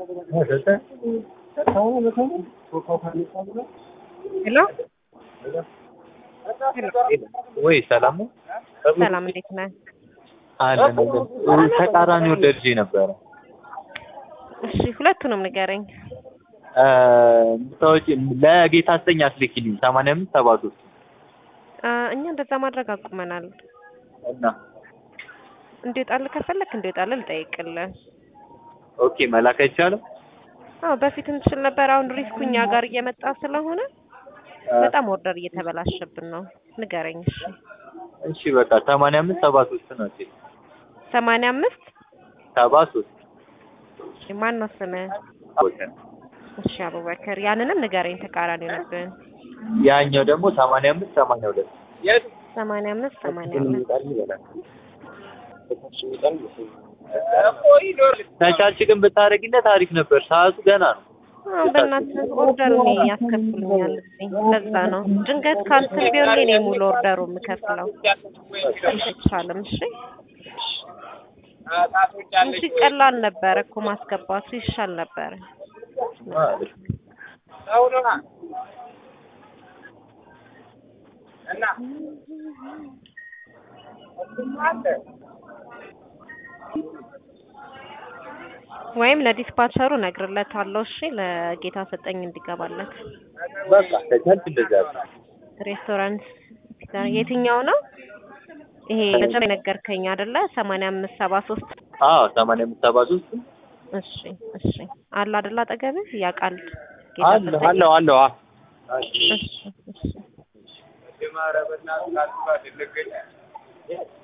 ሄሎ ወይ ሰላም ነው? ሰላም እንዴት ነህ? አለን አለን። ተቃራኒ ወደድጄ ነበረ። እሺ ሁለቱንም ንገረኝ። ምታወጪ ለጌታ አስጠኝ አስልኪልኝ ሰማንያ አምስት ሰባ ሶስት አ፣ እኛ እንደዛ ማድረግ አቁመናል። እና እንዲወጣልህ ከፈለክ እንዲወጣልህ ልጠይቅልህ። ኦኬ መላክ አይቻልም? አዎ በፊት እንችል ነበር። አሁን ሪስኩ እኛ ጋር እየመጣ ስለሆነ በጣም ኦርደር እየተበላሸብን ነው። ንገረኝ። እሺ እሺ በቃ ሰማንያ አምስት ሰባ ሶስት ነው እቴ ሰማንያ አምስት ሰባ ሶስት እሺ ማን ነው ስምህ? እሺ አቡበከር ያንንም ንገረኝ። ተቃራኒ ሆነብን። ያኛው ደግሞ ሰማንያ አምስት ሰማንያ ሁለት ሰማንያ አምስት ሰማንያ ሁለት ተቻች ግን ብታደርጊለት አሪፍ ነበር። ሰዓቱ ገና ነው። አዎ በእናትህ ኦርደር እኔ ያስከፍሉኛል እዚህ። ለዛ ነው ድንገት ካንስል ቢሆን እኔ ሙሉ ኦርደሩ የምከፍለው። አይቻልም። እሺ እንጂ ቀላል ነበረ እኮ ማስገባቱ ይሻል ነበረ። ወይም ለዲስፓቸሩ እነግርለታለሁ። እሺ ለጌታ ሰጠኝ እንዲገባለት። በቃ ተቻች እንደዛ ነው። ሬስቶራንት የትኛው ነው? ይሄ መጨረሻ የነገርከኝ አይደለ? ሰማንያ አምስት ሰባ ሶስት አዎ ሰማንያ አምስት ሰባ ሶስት እሺ እሺ አለ አይደለ? አጠገብህ ያውቃል ጌታ አለ ሰጠኝ? አለው አለው አ እሺ እሺ